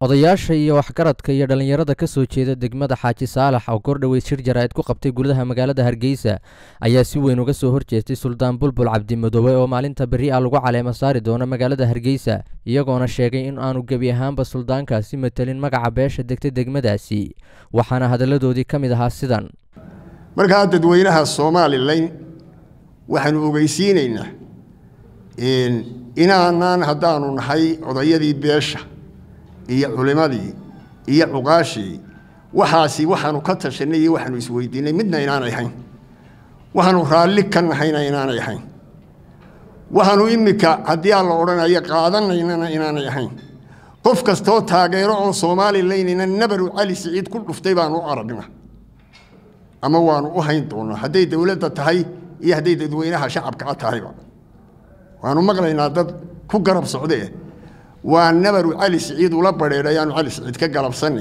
odayaasha iyo waxgaradka iyo dhallinyarada ka soo jeeda degmada xaaji saalax oo kordhoweyd shir jaraa'id ku qabtay gudaha magaalada hargeysa ayaa si weyn uga soo horjeestay suldaan bulbul cabdimadoobe oo maalinta berri ah lagu caleemo saari doono magaalada hargeysa iyagoona sheegay in aanu gebi ahaanba suldaankaasi matelin magaca beesha degta degmadaasi waxaana hadalladoodii ka mid ahaa sidan markaa dadweynaha somalilan waxaanu ogeysiinaynaa inaanaan haddaanu nahay odayadii beesha iyo culimadii iyo cuqaashii waxaasi waxaanu ka tashanay iyo waxaanu isweydiinay midna inaanay ahayn waxaanu raalli ka nahayna inaanay ahayn waxaanu imika haddii aan la odhanayo qaadanaynana inaanay ahayn qof kastoo taageero oo somalilanina nabaru cali siciid ku dhuftay baanu u aragna ama waanu u hayn doonaa hadday dowladda tahay iyo hadday dadweynaha shacabkaa tahayba waanu maqlaynaa dad ku garab socdee waa nabaru cali siciid ula badheedh ayaanu cali siciid ka galabsanay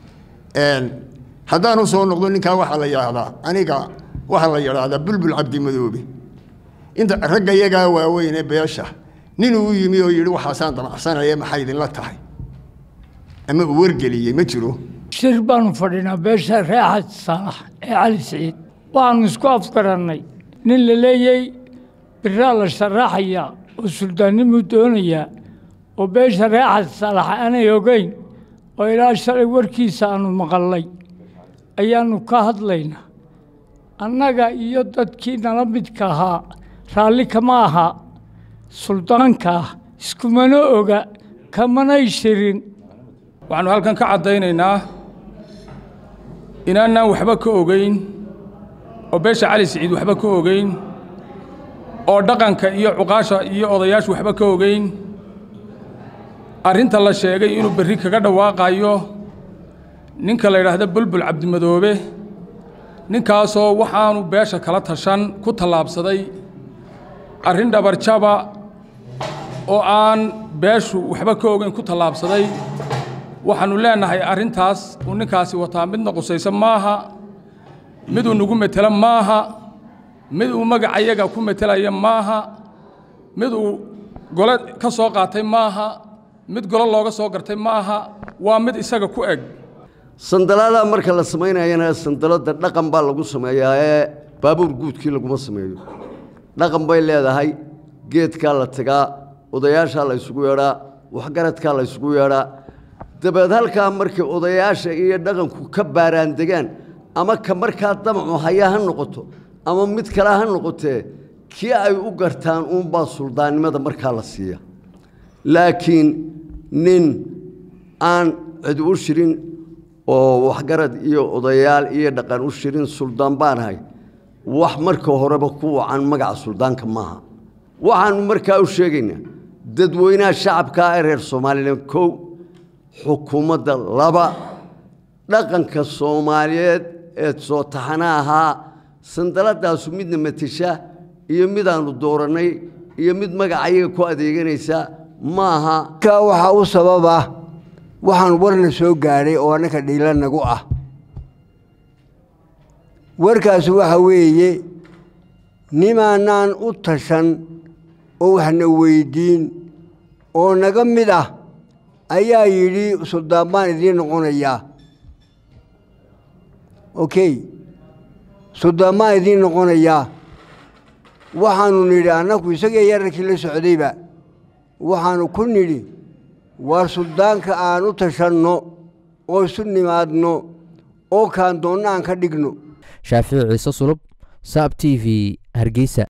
haddaanu soo noqdo ninkaa waxaa la yidhaahdaa aniga waxaa la yidhaahdaa bulbul cabdimadoobe inta ragga yagaa waaweyne beesha ninuu u yimi oo yidhi waxaasaan damacsanaya maxay idinla tahay ama uu wargeliyey ma jiro shir baanu fadhinaa beesha reexad saalax ee cali siciid waxaanu isku afgarannay nin la leeyay biraa la sharaxayaa oo suldaannimuu doonayaa oo beesha reexad saalax aanay ogeyn oo ilaa shalay warkiisa aanu maqallay ayaannu ka hadlaynaa annaga iyo dadkii nala midka ahaa raalli kama aha suldaankaah iskumana oga kamanay shirin waxaannu halkan ka caddaynaynaa inaanaan waxba ka ogeyn oo beesha cali siciid waxba ka ogeyn oo dhaqanka iyo cuqaasha iyo odayaashu waxba ka ogeyn arrinta la sheegay inuu berri kaga dhawaaqayo ninka la yidhaahda bulbul cabdimadoobe ninkaasoo waxaanu beesha kala tashan ku tallaabsaday arrin dhabarjaba oo aan beeshu waxba ka ogeyn ku tallaabsaday waxaannu leennahay arrintaas uu ninkaasi wataa midna qusaysa maaha miduu nagu metelo maaha mid uu magacayaga ku metelaya maaha mid uu gole ka soo qaatay maaha mid golo looga soo gartay maaha waa mid isaga ku eg sandalada marka la samaynayana sandalada dhaqan baa lagu sameeyaa ee baabuur guudkii laguma sameeyo dhaqan bay leedahay geedkaa la tagaa odayaashaa la ysugu yeedhaa waxgaradkaa la ysugu yeedhaa dabeed halkaa markay odayaasha iyo dhaqanku ka baaraandegaan ama ka markaa damacu haya ha noqoto ama mid kale ha noqotee kii ay u gartaan uunbaa suldaannimada markaa la siiya laakiin nin aan cid u shirin oo waxgarad iyo odayaal iyo dhaqan u shirin suldaan baanahay wax marka horeba ku wacan magaca suldaanka maaha waxaannu markaa u sheegaynaa dadweynaha shacabkaa ee reer somalilan kow xukuumadda laba dhaqanka soomaaliyeed ee soo taxana ahaa sandaladaasu midna matesha iyo midaannu doorannay iyo mid magacayaga ku adeeganaysa ma aha ka waxaa u sababa waxaan warna soo gaadhay oo annaka dhiila nagu ah warkaas waxa weeye nimaanaan u tashan oo waxna weyddiin oo naga mid ah ayaa yidhi suldaan baan idiin noqonayaa okey suldaan baan idiin noqonayaa waxaannu nidhi annaku isagii yararkii la socdayba waxaannu ku nidhi waa suldaanka aan u tashanno oo isu nimaadno oo kaan doonna aan ka dhigno shaafici ciise sulub saab t v hargeysa